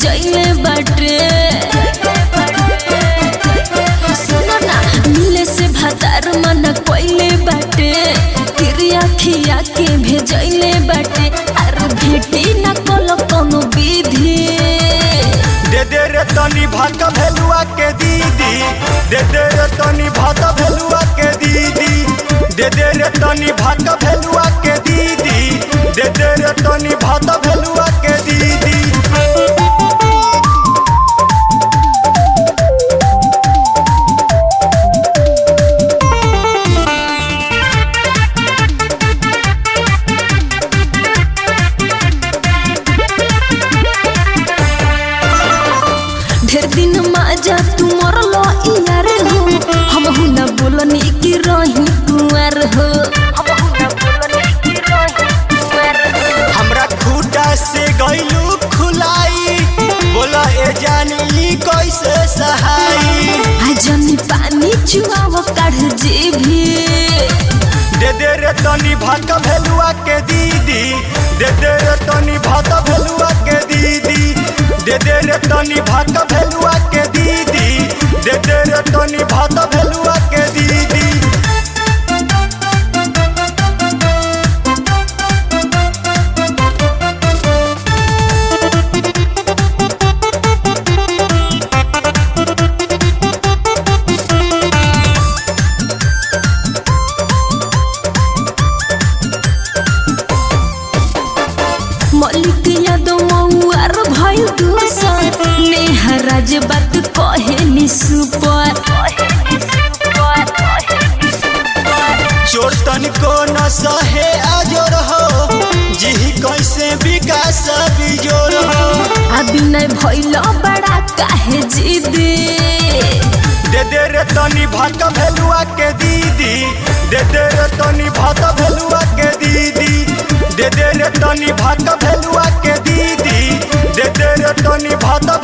भेजैले बाटे सुनो ना मिले से भातार मन कोइले बाटे तिरिया खिया के भेजैले बाटे अरे भेटी न कल कोनो विधि दे दे रे तनी भात भेलुआ के दीदी दे दे रे तनी भात भेलुआ के दीदी दे दे रे तनी भात भेलुआ के दीदी दे दे रे तनी भात भेलुआ के दीदी ढेर दिन माजा तू मरलो यार हो हम हु न बोलनी कि रही कुंवर हो हम हु न बोलनी कि रही कुंवर हो हमरा खूटा से गइलू खुलाई बोला ए जानी कैसे सहाई आजनी पानी चुआव काढ़ जेभी दे दे रे तनी भात भेलुआ के दीदी दे दे रे तनी भात भेलुआ के दीदी दे दे रे तनी भात भेलुआ के दीदी दे दे रे तनी भात भेलुआ के दीदी मलिक यादव मौआर भइल दूसर नेहा राज बात कहे नि सुपर चोर तनिको न सहे आजोर हो जिही कैसे विकास बिजोर हो अभी नहीं भइल बड़ा काहे जिदी दे दे रे तनी भात भेलुआ के दीदी दे दे रे तनी भात भेलुआ के दीदी दे दे रे तनी भात भेलुआ के दीदी दे दे रे तनी भात